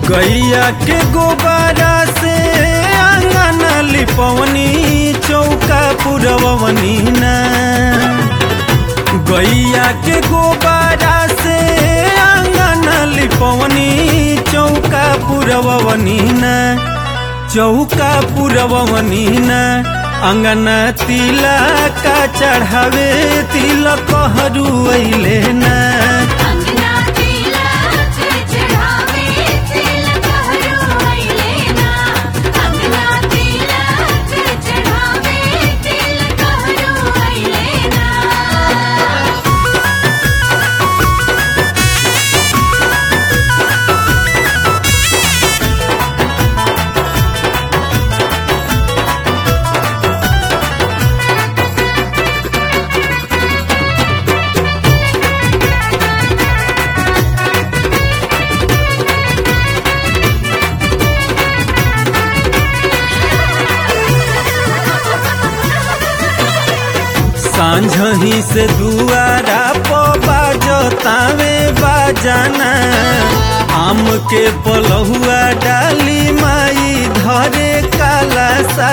गैया के गोबारा से आंगन लिपवनी चौका पुरवनी ना गैया के गोबारा से आंगन लिपवनी चौका पुरवनी ना चौका पुरवनी ना अंगन तिला का चढ़ावे तिलक हरू ना अंगना तिलक चढ़ावे तिलक हरू ना अंगना तिलक चढ़ावे तिलक हरू ना सांझही से दुआरा प बाजतावे बाजाना आम के पलहुआ डाली माई धरे काला सा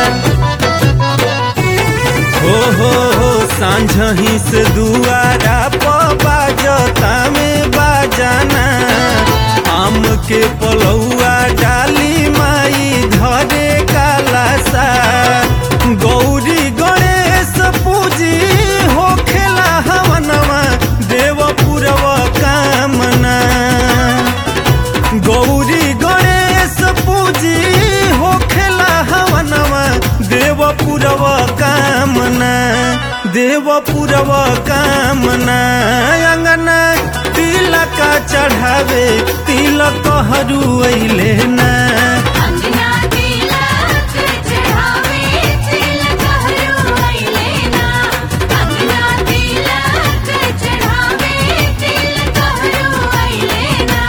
हो हो हो सांझही से दुआरा प बाजतावे बाजाना आम के पलहुआ डाली माई धरे काला सा गौरी गणेश पूजी हो खेला हवनवा देव पुरव कामना गौरी गणेश पूजी हो खेला हवनवा देव पुरव कामना देव पुरव कामना अंगना तिलक चढ़ावे तिलक हरू ना अंगना तिलक चढ़ावे तिलक हरू ना अंगना तिलक चढ़ावे तिलक हरू ना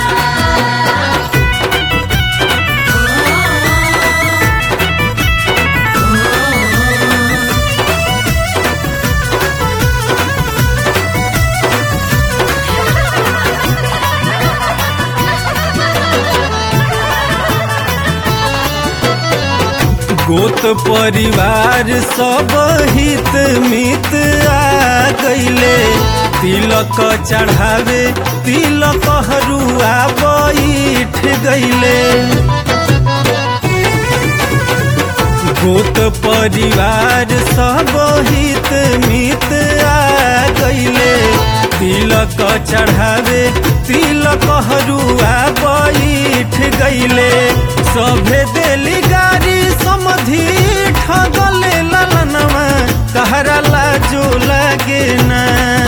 गोत परिवार सब हित मित आ गईले तिलक चढ़ावे तिलक हरुआ बैठ गईले गोत परिवार सब हित मित आ गईले तिलक चढ़ावे तिलक हरुआ बैठ गईले सभे देली गाड़ी समधि ठगले ललनवा कहरा लाजो लागे ना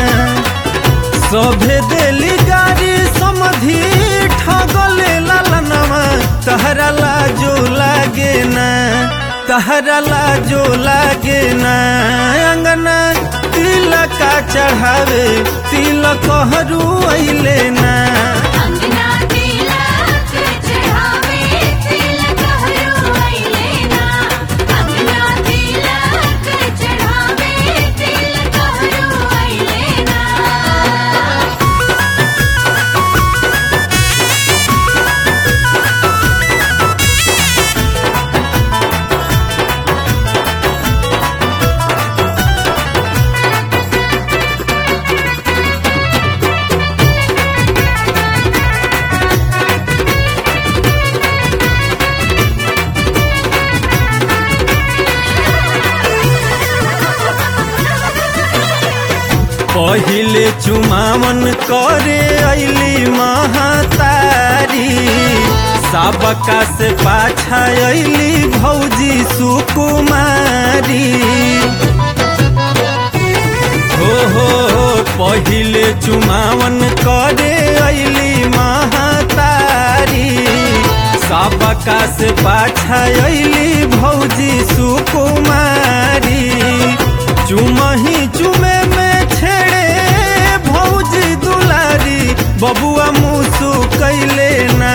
सभे देली गाड़ी समधि ठगले ललनवा तहरा लाजो लागे ना तहरा लाजो लागे ना अंगना तिलक चढ़ावे तिलक हरू ना अंगना तिलक चढ़ावे तिलक हरू ना अंगना तिलक चढ़ावे तिलक हरू ना पहिले चुमावन करे अली महातारी सबका से पाछा अली भौजी सुकुमारी हो हो हो पहिले चुमावन करे अली महातारी सबका से पाछा अली भौजी सुकुमारी चुमही चुमे में छेड़े भौजी दुलारी बबुआ मुसु कैले ना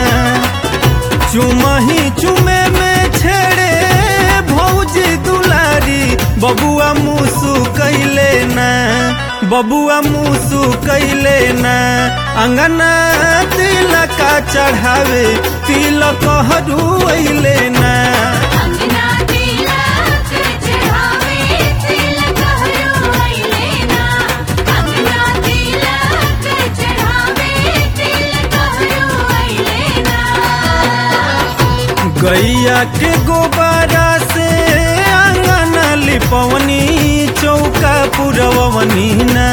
चुमही चुमे में छेड़े भौजी दुलारी बबुआ मुसु कैले ना बबुआ मुसु कैले ना अंगना तिलका चढ़ावे तिलक हरू ना अंगना तिलक चढ़ावे तिलक हरू अइले ना अंगना तिलक चढ़ावे तिलक हरू अइले ना गैया के गोबारा से आंगन लिपवनी चौका पुरवनी ना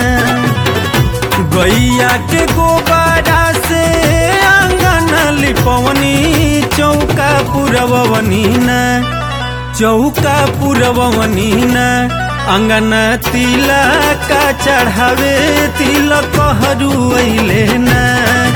गैया के गोबारा से आंगन लिपवनी चौका पुरवनी ना चौका पुरवनी ना अंगन तिलक चढ़ावे तिलक हरू ना